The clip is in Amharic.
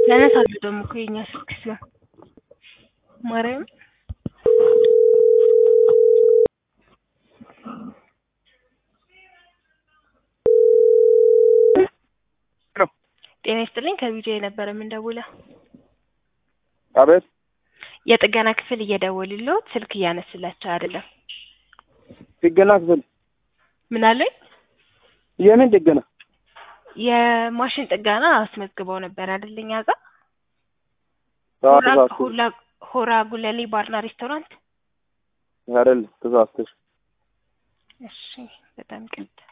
ያነሳሉ ደግሞ እኮ የኛ ስልክ ሲሆን ማርያም ጤና ይስጥልኝ ከቢጃ የነበረ የምንደውለው አቤት የጥገና ክፍል እየደወሉልዎት ስልክ እያነሱላቸው አይደለም ጥገና ክፍል ምን አለኝ የምን ጥገና የማሽን ጥገና አስመዝግበው ነበር አይደል እኛ ጋር ሰዓት ሆራ- ሰዓት ሁላ- ሆራ ጉለሌ ባርና ሬስቶራንት አይደል ተሳስተሽ እሺ በጣም ይቅርታ